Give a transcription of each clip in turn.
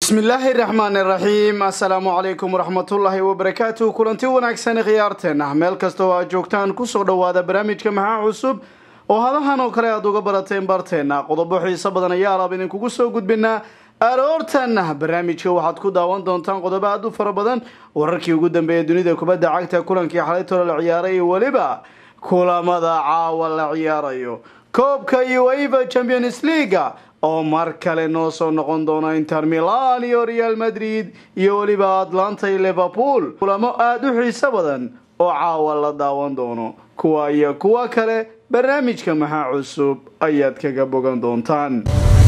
bismillaahi raxmaani raxiim assalaamu calaykum waraxmatullaahi wabarakaatu kulanti wanaagsan khiyaarteena meel kasta oo aad joogtaan kusoo dhowaada barnaamijka maxaa cusub oo hadahan oo kale aad uga barateen barteena qodobo xiiso badan ayaa alaab idinkugu soo gudbinaa aroortan barnaamijka waxaad ku daawan doontaan qodobo aad u fara badan wararkii ugu dambeeyay dunida kubadda cagta kulankii xalaytolo la ciyaaray iyo weliba kulamada caawa la ciyaarayo koobka ueva champions leaga oo mar kale noo soo noqon doona inter milan iyo real madrid iyo weliba atlanta iyo liverpool kulamo aada u xiiso badan oo caawa la daawan doono kuwa iyo kuwa kale barnaamijka maxaa cusub ayaad kaga bogan doontaan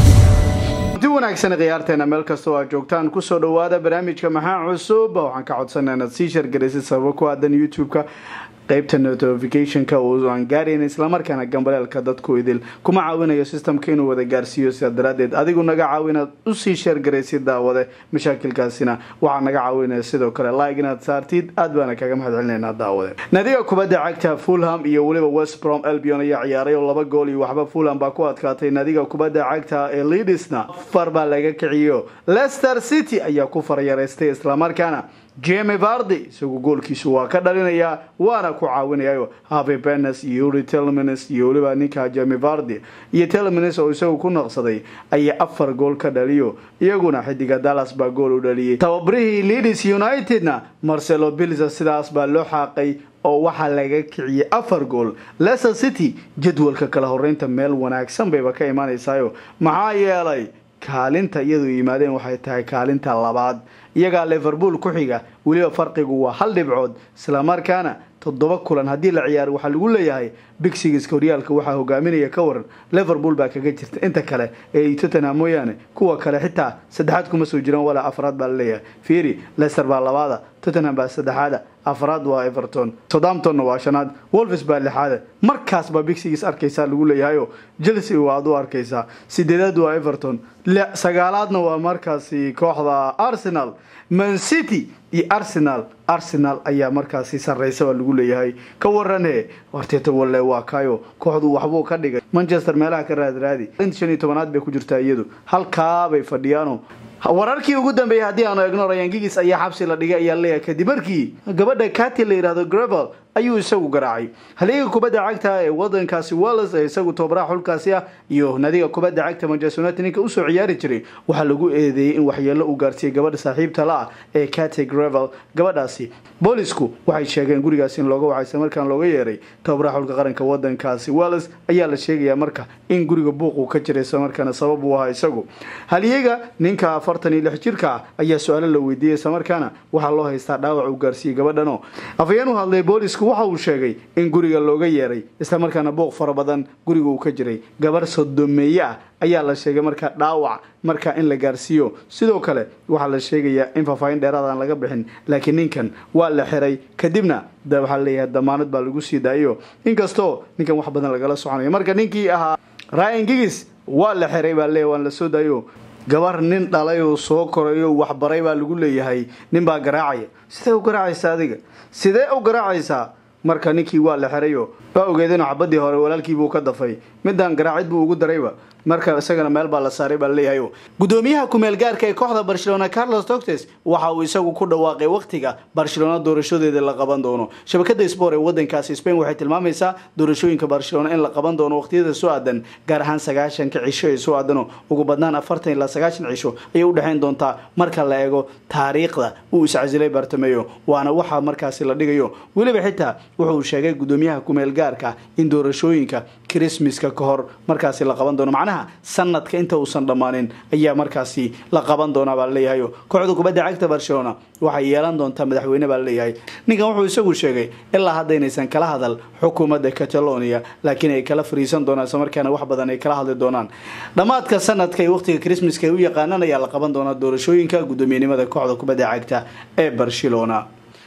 di wanaagsan khiyaarteena meel kastoo aad joogtaan kusoo dhawaada barnaamijka maxaa cusub waxaan ka codsanaa inaad sii shargaraysid sababo ku aadan youtube-ka qaybta notificationka uuaan gaarayn islamarkaana gambaleelka dadku idil kuma caawinayo systemka inuu wada gaarsiiyo sidaa daraadeed adigu naga caawi inaad usii sheergaraysid daawade mashaakilkaasina waxaa naga caawinaya sidoo kale like inaad saartid aad baana kaga mahad celinayna daawade nadiga kubadda cagta fulham iyo weliba west brom albion ayaa ciyaaray oo laba gool iyo waxba fulham baa ku adkaatay nadiga kubadda cagta ee lidisna afar baa laga kiciyo leicester city ayaa ku faryaraystay islamarkaana jemi vardi isagu goolkiisu waa ka dhalinayaa waana ku caawinayayo havi benes iyo uri telmins iyo weliba ninka jemi vardi iyo telmins oo isagu ku naqsaday ayaa afar gool ka dhaliyo iyaguna xidiga dallas baa gool u dhaliyay tababarihii leeds unitedna marcelo bilza sidaas baa loo xaaqay oo waxaa laga kiciyay afar gool leicester city jadwalka kala horeynta meel wanaagsan bayba ka imaanaysayo maxaa yeelay kaalinta iyadu yimaadeen waxay tahay kaalinta labaad iyagaa liverpool ku xiga weliba farqigu waa hal dhibcood islamarkaana toddoba kulan haddii la ciyaaro waxaa lagu leeyahay bigsigiska horyaalka waxaa hogaaminaya ka waran liverpool baa kaga jirta inta kale ee tottenham mooyaane kuwa kale xitaa saddexaad kuma soo jiraan walaa afraad baa laleeyahay fiiri leicester baa labaada tottenham baa saddexaada afraad waa everton southamptonna waa shanaad wolves baa lixaada markaas baa bigsigiis arkaysaa lagu leeyahayo chelsea waad u arkaysaa sideedaad waa everton sagaalaadna waa markaasi kooxda arsenal man city iyo arsenal arsenal ayaa markaasi sarreysa baa lagu leeyahay ka warane horteeta walle waa kayo kooxdu waxbuu ka dhigay manchester meelaha ka raadraadi shan iyo tobanaad bay ku jirtaa iyadu halkaabay fadhiyaano wararkii ugu dambeeyay haddii aanu egno rayan gigis ayaa xabsi la dhigay ayaa leeyahay kadib markii gabadha kati la yidhahdo gravel ayuu isagu garaacay haliga kubadda cagta ee wadankaasi walles ee isagu tobaraha xulkaasi ah iyo nadiga kubadda cagta manchester united ninka usoo ciyaari jiray waxaa lagu eedeeyey in waxyeelo uu gaarsiiyey gabadha saaxiibta la ah ee kati gravel gabadhaasi boolisku waxay sheegeen gurigaas in looga wacaysa markaan looga yeeray tobaraha xulka qaranka wadankaasi walles ayaa la sheegayaa marka in guriga buuquu ka jiray islamarkaana sabab uu ahaa isagu haliyaga ninka afartan iyo lix jirka ah ayaa su-aalo la weydiiyey islamarkaana waxaa loo haystaa dhaawac uu gaarsiiyey gabadhano afayeen u hadlay boolisku waxa uu sheegay in guriga looga yeeray islamarkaana booq fara badan guriga uu ka jiray gabar sodomeeye ah ayaa la sheegay markaa dhaawac markaa in la gaarsiiyo sidoo kale waxaa la sheegayaa in faahfaahin dheeraad aan laga bixin laakiin ninkan waa la xiray kadibna waxaa leeyahay damaanad baa lagu sii daayo inkastoo ninkan wax badan lagala soconayo marka ninkii ahaa ryan gigis waa la xiray baa leeyahy waan la soo daayo gabar nin dhalay oo soo korayo waxbaray baa lagu leeyahay nin baa garaacaya sidee u garaacaysaa adiga sidee u garaacaysaa marka ninkii waa la xirayo waa ogeedeen xabadii hore walaalkiibuu ka dafay midaan garaacid buu ugu darayba marka isagana meel baa la saaray baa laleeyahay gudoomiyaha kumeel gaarka ee kooxda barcelona carlos doctes waxa uu isagu ku dhawaaqay wakhtiga barcelona doorashadeeda la qaban doono shabakada sport ee wadankaasi spain waxay tilmaamaysaa doorashooyinka barcelona in la qaban doono wakhtiyada soo aadan gaar ahaan sagaashanka cisho ee soo aadano ugu badnaan afartan ilaa sagaashan cisho ayay u dhexayn doontaa marka la eego taariikhda uu iscasilay bartameyo waana waxa markaasi la dhigayo weliba xitaa wuxuu sheegay gudoomiyaha kumeel gaarka in doorashooyinka christmaska ka hor markaasi la qaban doono macnaha sanadka inta uusan dhammaanin ayaa markaasi la qaban doonaa baa laleeyahay kooxda kubadda cagta barcelona waxay yeelan doontaa madaxweyne baa laleeyahay ninkan wuxuu isagu sheegay ilaa hadda inaysan kala hadal xukuumadda catalonia laakiin ay kala fariisan doonaan islamarkaana wax badan ay kala hadli doonaan dhammaadka sanadka iyo waqtiga christmaska ay u yaqaanaan ayaa la qaban doonaa doorashooyinka guddoomiyenimada kooxda kubadda cagta ee barcelona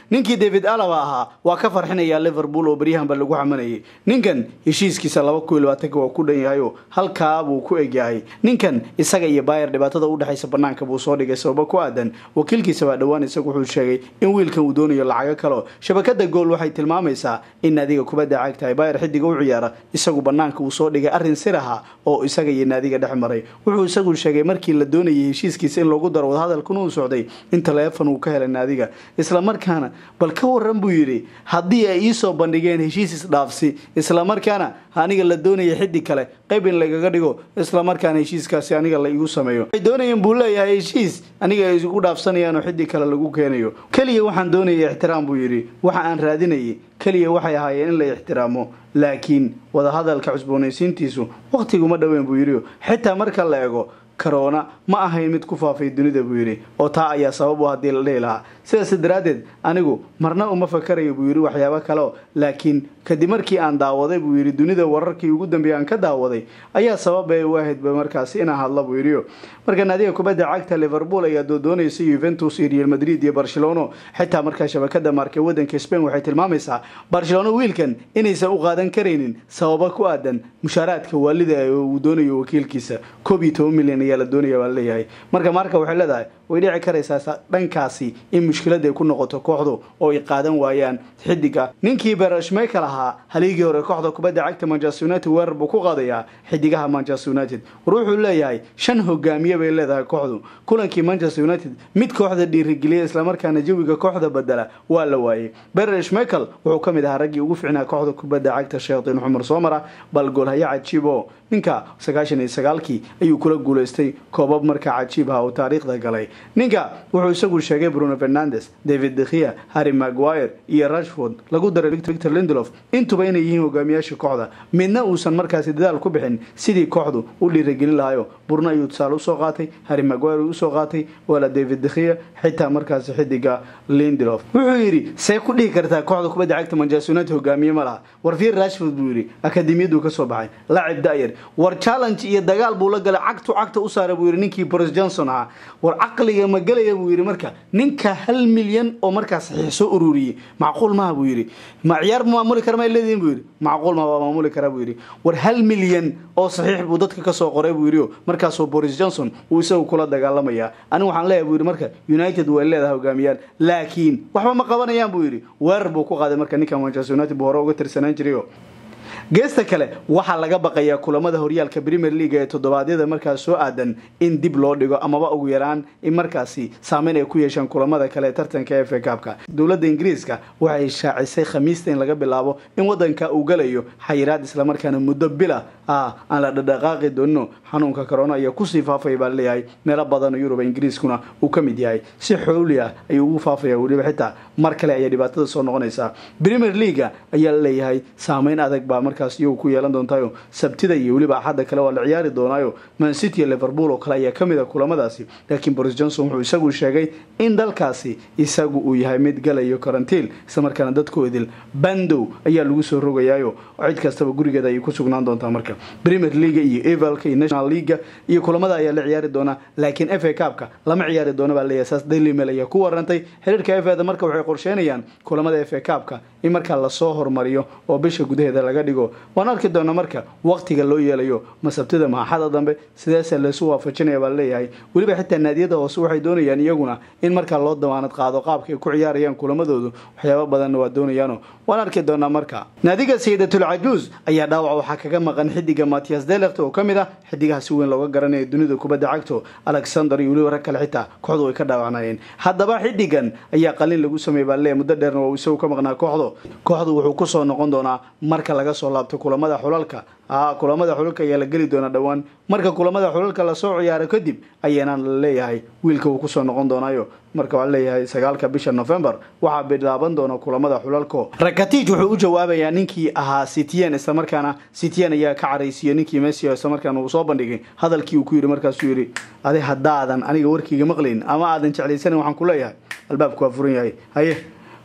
ninkii david alaba ahaa waa ka farxinayaa liverpool oo baryahanba lagu xamanayay ninkan heshiiskiisa laba kun iyo labaatanka waa ku dhan yahayo halkaa buu ku egyahay ninkan isaga iyo bayer dhibaatada udhexaysa banaanka buu soo dhigay sababo ku aadan wakiilkiisa baa dhowaan isagu wuxuu sheegay in wiilkan uu doonayo lacago kaleo shabakada gool waxay tilmaamaysaa in naadiga kubadda cagtahay bayer xidiga u ciyaara isagu banaanka uu soo dhigay arrin sir aha oo isaga iyo naadiga dhex maray wuxuu isagu sheegay markii la doonayay heshiiskiisa in loogu daro wadahadalkuna uu socday in taleefon uu ka helay naadiga islamarkaana bal ka waran buu yidhi haddii ay iisoo bandhigeen heshiis isdhaafsi islamarkaana aniga la doonaya xidig kale qayb in lagaga dhigo islamarkaana heshiiskaasi aniga la igu sameeyo waxay doonayeen buu leeyahay heshiis aniga ay igu dhaafsanayaan oo xidig kale lagu keenayo keliya waxaan doonaya ixtiraam buu yidhi waxa aan raadinayay keliya waxay ahaayeen in la ixtiraamo laakiin wadahadalka cusboonaysiintiisu wakhtiguma dhoweyn buu yidhi xitaa marka la ego karoona ma ahayn mid ku faafay dunida buu yidhi oo taa ayaa sabab u haddii la dhihi lahaa sidaas daraaddeed anigu marna uma fakarayo buu yidhi waxyaabo kaleo laakiin kadib markii aan daawaday buu yidhi dunida wararkii ugu dambeeyay aan ka daawaday ayaa sababay u ahaydba markaasi inaan hadla buu yidhi marka naadiga kubadda cagta liverpool ayaa doodoonaysa yuventus iyo real madrid iyo barcelona xitaa markaa shabakada maarkay wadanka spain waxay tilmaamaysaa barcelona wiilkan inaysan u qaadan karaynin sababo ku aadan mushaaraadka waalida uu doonayo wakiilkiisa koob iyo toban milyan ayaa la doonaya baa leeyahay marka maarka waxay leedahay way dhici karaysaa dhankaasi in mushkilad ay ku noqoto kooxdu oo ay qaadan waayaan xidiga ninkii berashmeykal ahaa haligii hore kooxda kubadda cagta manchester united weerar buu ku qaadayaa xidigaha manchester united war wuxuu leeyahay shan hogaamiye bay leedahay kooxdu kulankii manchester united mid kooxda dhiirigeliya islamarkaana jawiga kooxda bedela waa la waayey berashmeykal wuxuu ka mid ahaa raggii ugu ficnaa kooxda kubadda cagta sheekhdin xumar soomara bal goolhaya cajiibo ninka sagaashan iyo sagaalkii ayuu kula guulaystay koobab markaa cajiib ah oo taariikhda galay ninka wuxuu isagu sheegay bruno fernandes david dekhia harry maguire iyo rashford lagu daray victor lindelof intuba inay yihiin hogaamiyaasha kooxda midna uusan markaasi dadaal ku bixin sidii kooxdu u dhiiragelin lahayo burno ayuu tusaale usoo qaatay harry maguire uu usoo qaatay waala david dekhia xitaa markaasi xidiga lindelof wuxuu yidhi see ku dhihi kartaa kooxda kubadda cagta manchester united hogaamiye ma laha war fiir rashford buu yidhi akademiyaduu ka soo baxay laacib da'yar war challenge iyo dagaal buu la galay cagtu cagta u saaray buu yidhi ninkii boris johnson ahaa war caqliga ma gelaya buu yidhi marka ninka hal milyan oo markaas saxiix soo ururiyey macquul maha buu yidhi ma ciyaar maamuli kara ma leedihin buu yidhi macquul maha waa maamuli kara buu yidhi war hal milyan oo saxiix buu dadka kasoo qoray buu yidhi markaasoo boris johnson uu isagu kula dagaalamaya anigu waxaan leeyahay buu yidhi marka united way leedahay hogaamiyaan laakiin waxba ma qabanayaan buu yidhi weerar buu ku qaaday marka ninka manchester united buu hore uga tirsanaan jirayo geesta kale waxaa laga baqayaa kulamada horyaalka premier league ee toddobaadyada markaas soo aadan in dib loo dhigo amaba ugu yaraan in markaasi saameyn ay ku yeeshaan kulamada kale ee tartanka efa kaabka dowladda ingiriiska waxay shaacisay khamiista in laga bilaabo in wadanka uu galayo xayiraad islamarkaana muddo bila ah aan la dhadhaqaaqi doonino xanuunka corona ayaa kusii faafaya baa leeyahay meelo badan oo yurub ingiriiskuna uu ka mid yahay si xooli ah ayuu ugu faafaya weliba xitaa mar kale ayaa dhibaatada soo noqonaysaa premier leaga ayaa la leeyahay saameyn adag baa markaas iyagu ku yeelan doontayo sabtida iyo weliba axadda kale waa la ciyaari doonaayo mancity iyo liverpool oo kale ayaa ka mid a kulamadaasi laakiin boris johnson wuxuu isagu sheegay in dalkaasi isagu uu yahay mid galayo karantiil islamarkaana dadku idil bandow ayaa lagu soo rogayaayo cid kastaba gurigeeda ayay ku sugnaan doontaa marka premier leaga iyo evalka iyo national leaga iyo kulamada ayaa la ciyaari doonaa laakiin f a kaabka lama ciyaari doono baa leeyahay saas daily mail ayaa ku warantay xiriirka f da marka waxay qorsheynayaan kulamada f a kaabka in markaa lasoo hormariyo oo bisha gudaheeda laga dhigo waan arki doona marka waqtiga loo yeelayo ma sabtida ma axada dambe sideese laysu waafajinaya baa leeyahay weliba xitaa naadiyada hoose waxay doonayaan iyaguna in markaa loo damaanad qaado qaabka ay ku ciyaarayaan kulamadoodu waxyaaba badanna waa doonayaano waan arki doonaa marka naadiga sayidatul cajuus ayaa dhaawac waxaa kaga maqan xidiga matias delekt oo ka mid ah xidigaha si weyn looga garanaya dunida kubadda cagto alexander iyo weliba rag kale xitaa kooxdu way ka dhaawacnayeen haddaba xidigan ayaa qalin lagu sameeyey baa leeyahay muddo dheerna waa isagu ka maqnaa kooxdu kooxdu wuxuu kusoo noqon doonaa marka laga soo laabto kulamada xulalka kulamada xulalka ayaa la geli doonaa dhowaan marka kulamada xulalka lasoo ciyaaro kadib ayaana la leeyahay wiilka uu kusoo noqon doonaayo marka waxaa leeyahay sagaalka bisha november waxaa bilaaban doona kulamada xulalko rakatij wuxuu u jawaabayaa ninkii ahaa citien islamarkaana citien ayaa ka caraysiiyey ninkii messi islamarkaana uu soo bandhigay hadalkii uu ku yidhi markaasuu yidhi adi haddaadan aniga warkiiga maqlayn ama aadan jeclaysanin waxaan ku leeyahay albaabku waa furan yahay haye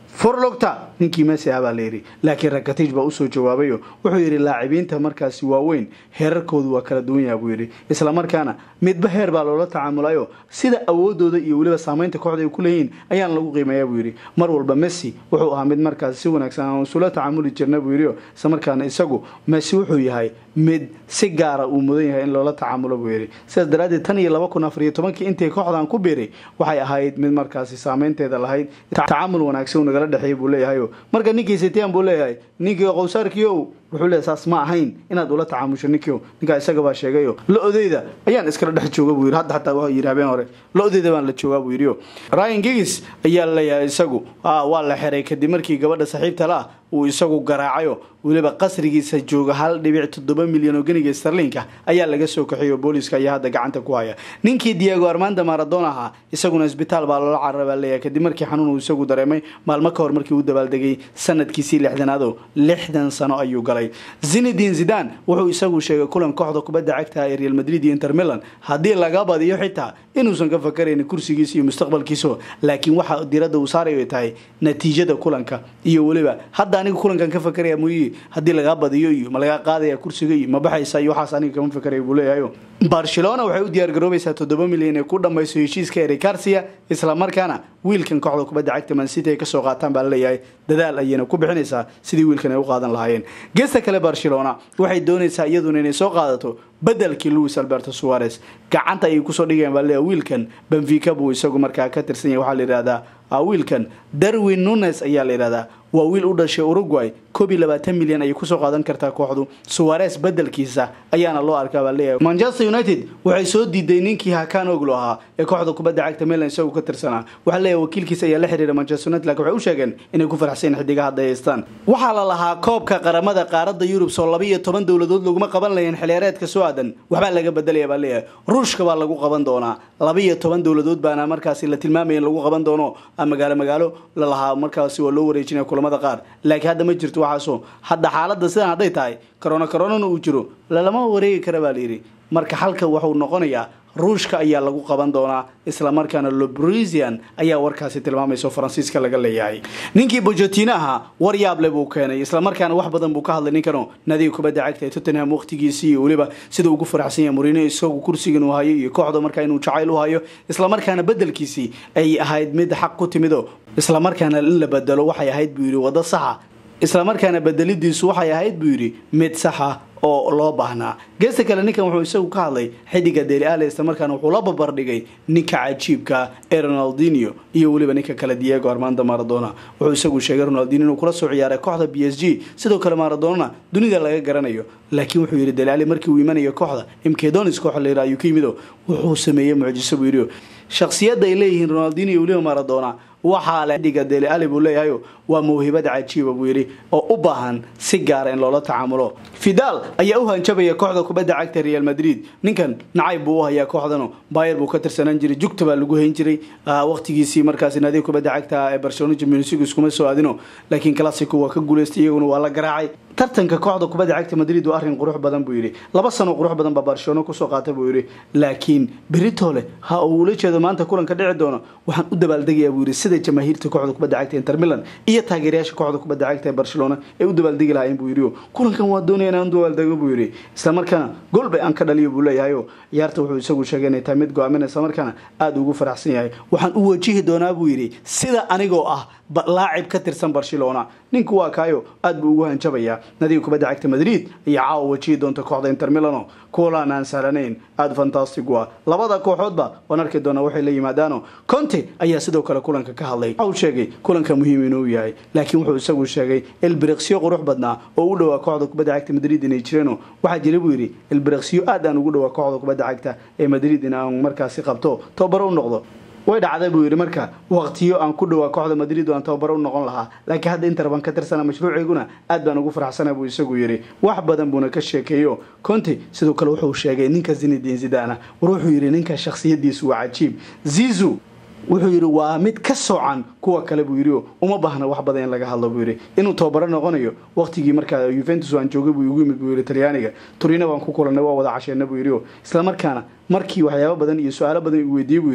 furlugta ninkii messi ah baa la yidhi laakiin rakatij baa usoo jawaabayo wuxuu yidhi laacibiinta markaasi waaweyn heerarkoodu waa kala duwan yaha buu yidhi islamarkaana midba heer baa loola tacaamulayo sida awoodooda iyo weliba saamaynta kooxda ay ku leeyihiin ayaana lagu qiimeeya buu yidhi mar walba messi wuxuu ahaa mid markaasi si wanaagsan aan isula tacaamuli jirna buu yidhi islamarkaana isagu messi wuxuu yahay mid si gaara uu mudan yahay in loola tacaamulo buu yidhi sidaas daraaddeed tan iyo laba kun afar iyo tobankii intii kooxdan ku biiray waxay ahayd mid markaasi saameynteeda lahayd tacaamul wanaagsan uu nagala dhexeeyay buu leeyahayo marka ninkii sitian buu leeyahay ninkii qowsaarkiiow wuxuu leeyahay saas ma ahayn inaad ula tacaamusho ninkio ninkaa isaga baa sheegayo lo-odeyda ayaan iskala dhex jooga buu yidhi hadda xataa waa yidhi habeen hore lo-odeyda baan la joogaa buu yidhi ryan gigis ayaa leeyahay isagu waa la xiray kadib markii gabadha saaxiibta la ah uu isagu garaacayo weliba qasrigiisa jooga hal dhibic toddoba milyan oo geniga starlinka ayaa laga soo kaxiyay oo booliiska ayaa hadda gacanta ku haya ninkii diego armanda maradon ahaa isaguna isbitaal baa loola carara baa leeyahay kadib markii xanuun uu isagu dareemay maalmo ka hor markii uu dabaaldegay sanadkiisii lixdanaado lixdan sano ayuu galay zinedin zidan wuxuu isagu sheegay kulan kooxda kubadda cagta ee real madrid iyo inter milan haddii laga badiyo xitaa inuusan ka fakaraynin kursigiisa iyo mustaqbalkiisa laakiin waxa diradda uu saarayo tahay natiijada kulanka iyo weliba hadda aniga kulankan ka fakaraya muyi haddii lagaa badiyo iyo ma lagaa qaadaya kursiga iyo ma baxaysa iyo waxaas aniga kama fakaraya buu leeyahayo barcelona waxay u diyaar garoobaysaa toddoba milyan ee ku dhammayso heshiiska eric garcia islamarkaana wiilkan kooxda kubadda cagta mancity ay kasoo qaataan baa laleeyahay dadaal ayayna ku bixinaysaa sidii wiilkan ay u qaadan lahaayeen geesta kale barcelona waxay doonaysaa iyaduna inay soo qaadato bedelkii louis alberto suarez gacanta ayay kusoo dhigayaan baa laleeyahay wiilkan benfica buu isagu markaa ka tirsan yahay waxaa la yidhahdaa wiilkan darwin nunes ayaa la yidhahdaa waa wiil u dhashay uruguay koob iyo labaatan milyan ayay kusoo qaadan kartaa kooxdu suwares bedelkiisa ayaana loo arkaa baa leeyahay manchester united waxay soo diiday ninkii hakan oglo ahaa ee kooxda kubadda cagta milan isagu ka tirsanaa waxaa leeyahay wakiilkiisa ayaa la xiriira manchester united lakin waxay u sheegeen inay ku faraxsan xidigaha hadda haystaan waxaa la lahaa koobka qaramada qaaradda yurub soo laba iyo toban dowladood laguma qaban lahayn xiliyaareedka soo aadan waxbaa laga bedelaya baa leeyahay ruushka baa lagu qaban doonaa laba iyo toban dowladood baana markaasi la tilmaamaya in lagu qaban doono magaalo magaalo lalahaa markaasi waa loo wareejinaya kulamada qaar laakiin hadda ma jirto waxaaso hadda xaaladda sidan hadday tahay corona coronana uu jiro lalama wareegi kara baa layidhi marka halka waxuu noqonayaa ruushka ayaa lagu qaban doonaa islamarkaana lobrisian ayaa warkaasi tilmaamayso faransiiska laga leeyahay ninkii bojotino ahaa war yaable buu keenay islamarkaana wax badan buu ka hadlay ninkano nadiga kubadda cagta ee tottenham waqtigiisii iyo weliba sida ugu faraxsan yahay murino isagu kursigan uu hayo iyo kooxda markaa inuu jacayl u hayo islamarkaana bedelkiisii ay ahayd mid xaq ku timido islamarkaana in la bedelo waxay ahayd buu yidhi waddo saxa islamarkaana bedelidiisu waxay ahayd buu yidhi mid saxa oo loo baahnaa geesta kale ninkan wuxuu isagu ka hadlay xidiga deli ale islamarkaana wuxuu la babardhigay ninka cajiibka ee ronaldinio iyo weliba ninka kale diego armando maradona wuxuu isagu sheegay ronaldinio inuu kula soo ciyaaray kooxda b s g sidoo kale maradonana dunida laga garanayo laakiin wuxuu yidhi deli ale markii uu imanayo kooxda imkedonis kooxa layidhaha ayuu ka yimido wuxuu sameeyey mucjiso buu yidhi shakhsiyadda ay leeyihiin ronaldinio iyo weliba maradona waxaa le xidiga deli ali buu leeyahayo waa mawhibad cajiiba buu yidhi oo u baahan si gaara in loola tacaamulo fidal ayaa u hanjabaya kooxda kubadda cagta real madrid ninkan nacayb buu u hayaa kooxdanu bayer buu ka tirsanaan jiray jugta baa lagu hayn jiray waqtigiisii markaasi naadiga kubadda cagta ee barcelona jimnsigu iskuma soo aadino laakiin classico waa ka guuleystay iyaguna waa la garaacay tartanka kooxda kubadda cagta madrid waa arrin qurux badan buu yidhi laba sano qurux badan baa barcelona kusoo qaata buu yidhi laakiin beritole ha uu ula jeedo maanta kulanka dhici doono waxaan u dabaaldegayaa buu yidhi sida jamaahiirta kooxda kubadda cagta inter milan iyo taageerayaasha kooxda kubadda cagta ee barcelona ay u dabaaldegi lahaayeen buu yidhi kulankan waa doonaya inaan u dabaaldego buu yidhi islamarkaana golbay aan ka dhaliyo buu leeyahayo ciyaarta wuxuu isagu sheegay inay tahay mid go-aamin islamarkaana aada ugu faraxsan yahay waxaan u wajihi doonaa buu yidhi sida anigoo ah laacib ka tirsan barcelona ninku waa kaayo aad buu ugu hanjabayaa nadiga kubadda cagta madrid ayaa caawa wajihi doonta kooxda inter milano kulan aan sahlanayn aada fantastic waa labada kooxoodba waan arki doonaa waxay la yimaadaano conte ayaa sidoo kale kulanka ka hadlay waxa uu sheegay kulanka muhiim inuu yahay laakiin wuxuu isagu sheegay ilbiriqsyo qurux badnaa oo u dhowaa kooxda kubadda cagta madrid inay jireeno waxaa jira buu yidhi ilbiriqsyo aad aan ugu dhowaa kooxda kubadda cagta ee madrid in aan markaasi qabto tobabaro u noqdo way dhacday buu yidhi marka waqtiyo aan ku dhowaa kooxda madrid oo aan tababaro u noqon lahaa laakiin hadda inter baan ka tirsana mashruuceyguna aad baan ugu faraxsana buu isagu yidhi wax badan buuna ka sheekeeyo conte sidoo kale wuxuu sheegay ninka zinedin zidana war wuxuu yidhi ninka shakhsiyadiisu waa cajiib zizu wuxuu yidhi waa mid ka soocan kuwa kale buu yidhi uma baahna wax badan in laga hadlo buu yidhi inuu tababaro noqonayo waqtigii markaa yuventus aan joogay buu igu yimid buu yidhi talyaaniga turina baan ku kulanay waa wada casheena buu yidhi islamarkaana markii waxyaabo badan iyo su-aalo badan uu weydiiyey buu yidhi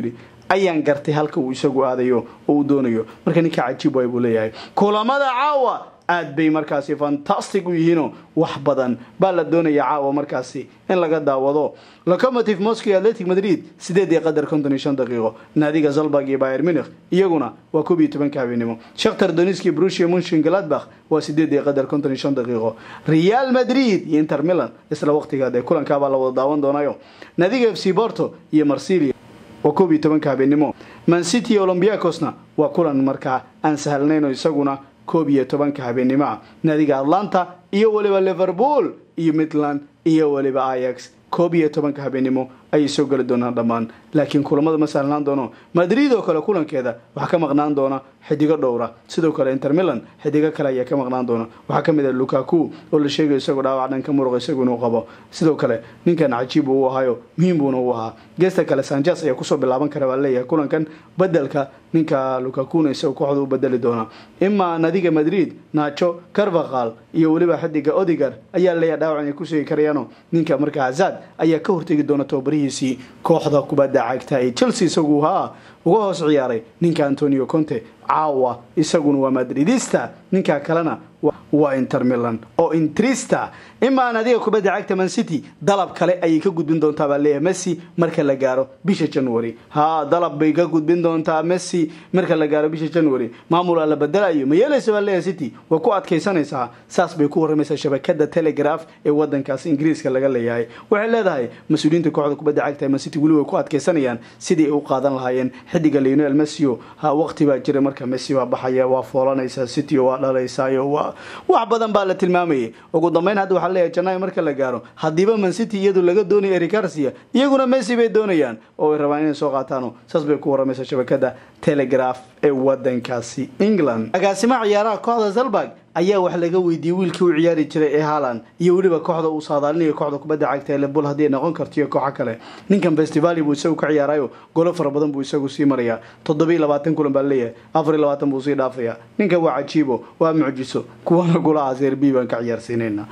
ayaan gartay halka uu isagu aadayo oo uu doonayo marka ninka cajiib waay buu leeyahay kulamada caawa aad bay markaasi fantastic u yihiinoo wax badan baa la doonaya caawa markaasi in laga daawado locomotive moscow iyo atletic madrid sideed iyo qadar konton iyo shan daqiiqo naadiga zalburg iyo bayer munich iyaguna waa koob iyo tobanka habeenimo shakhtar doniski brusia munshin galadbach waa sideed iyo qadar konton iyo shan daqiiqo real madrid iyo inter milan isla waqtigaad ee kulankaabaa la wada daawan doonayo naadiga f c borto iyo marsilia waa koob iyo tobanka habeenimo mancity iyo olombiacosna waa kulan markaa aan sahlnayn oo isaguna koob iyo tobanka habeenimo ah naadiga atlanta iyo weliba liverpool iyo midland iyo weliba ayax koob iyo tobanka habeenimo ayay soo geli doonaan dhammaan laakiin kulamada ma sahlnaan doono madrid oo kale kulankeeda waxaa ka maqnaan doona xidigo dhowra sidoo kale inter milan xidigo kale ayaa ka maqnaan doona waxaa ka mid ah lukaku oo la sheegayo isagoo dhaawac dhanka muruqa isagu inuu qabo sidoo kale ninkan cajiib uu ahayo muhiim buuna u ahaa geesta kale sanjas ayaa kusoo bilaaban kara baa leeyahay kulankan bedelka ninka lukakuna isagoo kooxda u bedeli doona imaa nadiga madrid nacho carvaqal iyo weliba xidiga odigar ayaa leeyahay dhaawac inay ku sheegi karayaano ninka marka hazad ayaa ka hortegi doona tababarihiisii kooxda kubadda cagta ee chelsea isagu haa uga hoos ciyaaray ninka antonio conte caawa isaguna waa madridista ninka kalena waa inter milan oo intrista imaa nadiga kubadda cagta man city dalab kale ayay ka gudbin doontaa baa leeyahay messi marka la gaaro bisha january haa dalab bay ka gudbin doontaa messi marka la gaaro bisha january maamula la bedelayo ma yeelaysa baa leeyahay city way ku adkaysanaysaa saas bay ku warramaysaa shabakada telegraph ee wadankaas ingiriiska laga leeyahay waxay leedahay mas-uuliyiinta kooxda kubadda cagta man city weli way ku adkaysanayaan sidii ay u qaadan lahaayeen xidiga leonel messio ha waqti baa jira marka messi waa baxaya waa foolanaysaa city waa dhalaysaayo waa wax badan baa la tilmaamayay ugu dambeyn hadda waxaa leeyahay janaayo marka la gaaro haddiiba man city iyadu laga doonayo ericarsia iyaguna messi bay doonayaan oo ay rabaan inay soo qaataano saas bay ku warramaysaa shabakada telegraph ee wadankaasi england agaasimaha ciyaaraha kooxda zalburg ayaa wax laga weydiiyey wiilkii u ciyaari jiray ee haaland iyo weliba kooxda uu saadaalinayo kooxda kubadda cagta ee lebul haddii ay noqon karto iyo kooxo kale ninkan festivali buu isagu ka ciyaarayo golo fara badan buu isagu sii marayaa toddobiiy labaatan kulan baa leeyahay afar iyo labaatan buu sii dhaafaya ninkan waa cajiibo waa mucjiso kuwana golaha serbi baan ka ciyaarsiinayna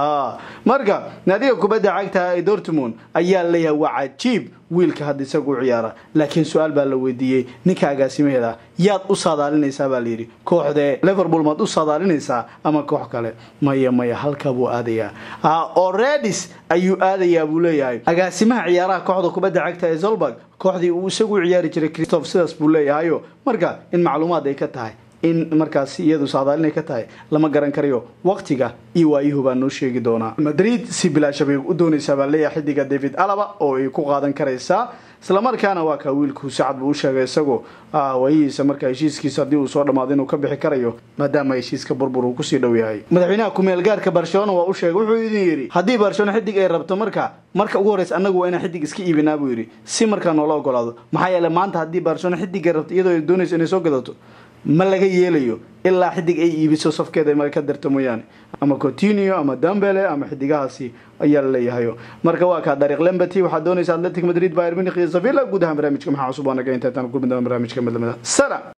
marka naadiga kubadda cagta ee dortmund ayaa leeyahay waa cajiib wiilka hadda isagu u ciyaara laakiin su-aal baa la weydiiyey ninka agaasimaheeda yaad u saadaalinaysaa baa layidhi kooxdee liverpool maad u saadaalinaysaa ama koox kale maya maya halkaa buu aadayaa oredis ayuu aadayaa buu leeyahay agaasimaha ciyaaraha kooxda kubadda cagta ee zolberg kooxdii uu isagu u ciyaari jiray christoph sidaas buu leeyahayo marka in macluumaad ay ka tahay in markaasi iyadu saadaalinay ka tahay lama garan karayo waqtiga iyo waayuhu baa noo sheegi doonaa madrid si bilaasha bay u doonaysaa baa leeyahay xidiga david alaba oo ay ku qaadan karaysaa islamarkaana waa kaa wiilku sacad buu u sheegay isagoo waayihiisa markaa heshiiskiisa haddii uu soo dhammaado inuu ka bixi karayo maadaama heshiiska burbur uu kusii dhow yahay madaxweynaha ku-meel gaarka barcelona waa u sheegay wuxuu idin yidhi haddii barcelona xidig ay rabto marka marka ugu horreysa annagu waa inaan xidig iska iibinaa buu yidhi si markaa noola ogolaado maxaa yeele maanta haddii barcelona xidig ay rabto iyadoo ay doonayso inay soo gadato ma laga yeelayo ilaa xidig ay iibiso safkeeda ma ka darto mooyaane ama cotinio ama dambele ama xidigahaasi ayaa laleeyahayo marka waa kaa dariiq lembety waxaad doonaysa atletic madrid bayr munich iyo sevilla guud ahaan barnaamijka maxaa cusub waa naga inta intaan kulmi doona barnaamijka midlamida salam